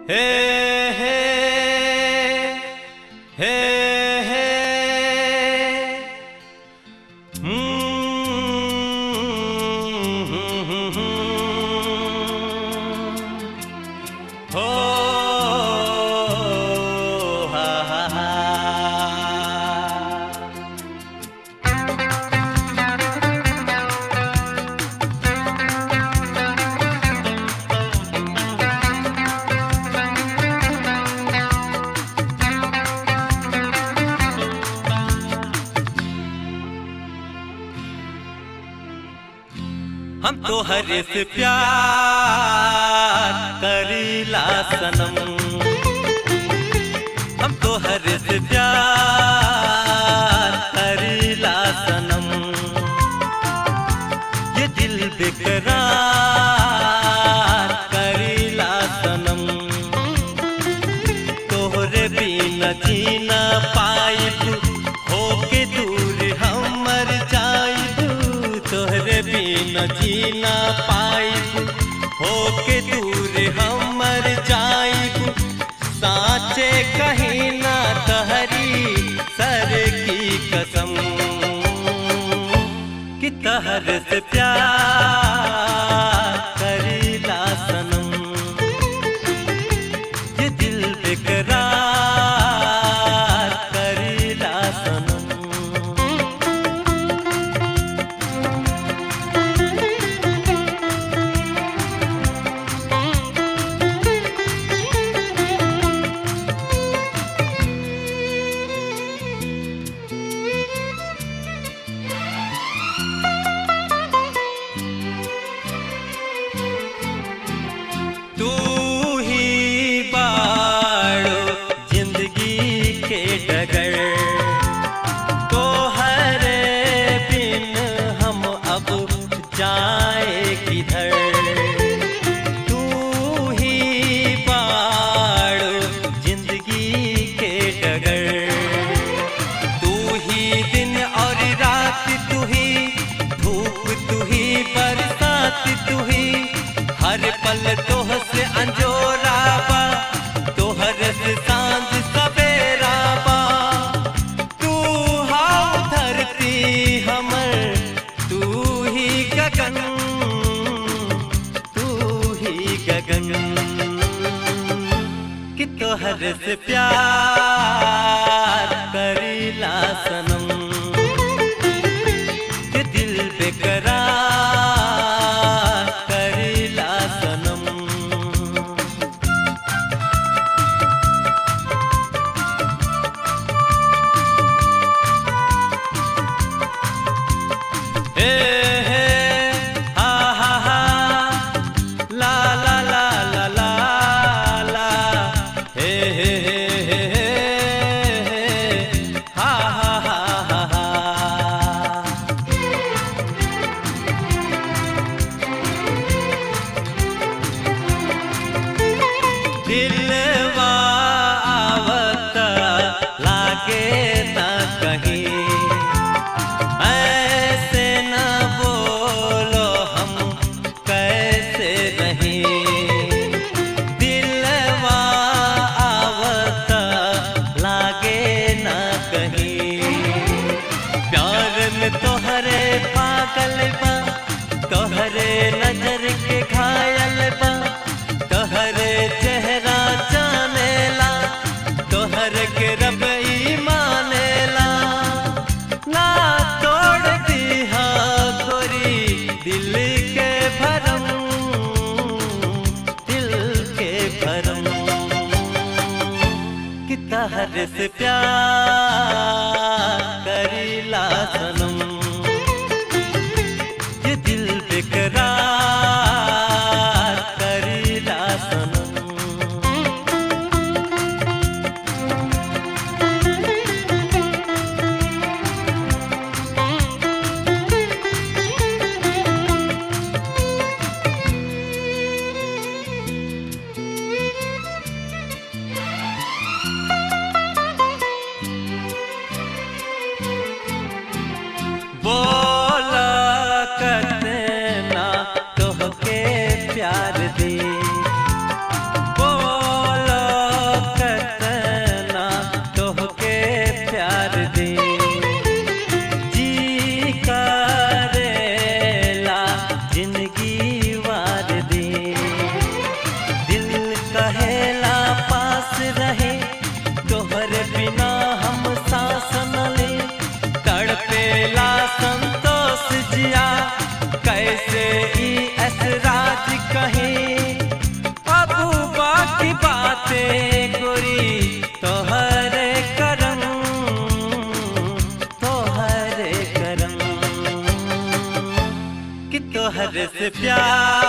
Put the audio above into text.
हे हे हे हे हो हा हा हा हम तो हर से प्यार करीला सनम हम तो हर से प्यार करीला सनम ये दिल बेकरार करीला सनम तोहरे बिना जीना पाइब होके दूर हमर जाइब तोहरे बिना जीना पाइब होके दूर हमर जाइब साचे कहीं ना तहरी सर की कसम कि तहर से प्यार करीला सनम ये दिल बेकरार करीला सनम तू ही बाड़ो जिंदगी के डगर तो हर बिन हम अब जाए किधर तू ही बाड़ो जिंदगी के डगर तू ही दिन और रात तू ही धूप तू ही बरसात तू ही हर पल तोह से अंजोरा बा तोहर से सांझ सवेरा बा तू हाउ धरती हमर तू ही गगन तू ही गगन कि तोहर से प्यार करीला सनम कि दिल बेकरार करीला सनम हे हे हा हा हा ला ला ला ला ला ला हे हे हे हे हे हा हा हा हा हा दिलवा आवत लागे न कहीं ऐसे न बोलो हम कैसे नहीं दिलवा आवत लागे न कहीं प्यार में तोहरे पागल बा तोहरे नजर के घायल बा तोहरे चेहरा जानेला तोहर के रब ई मानेला ना तोड़ दिहा गोरी दिल के भरम दिल के भरम कि तहर से प्यार करीला सनम ये दिल बेकरार करीला सनम कहीं अब बाकी बातें गोरी तोहरे करम तोहरे करम कि तोहरे से प्यार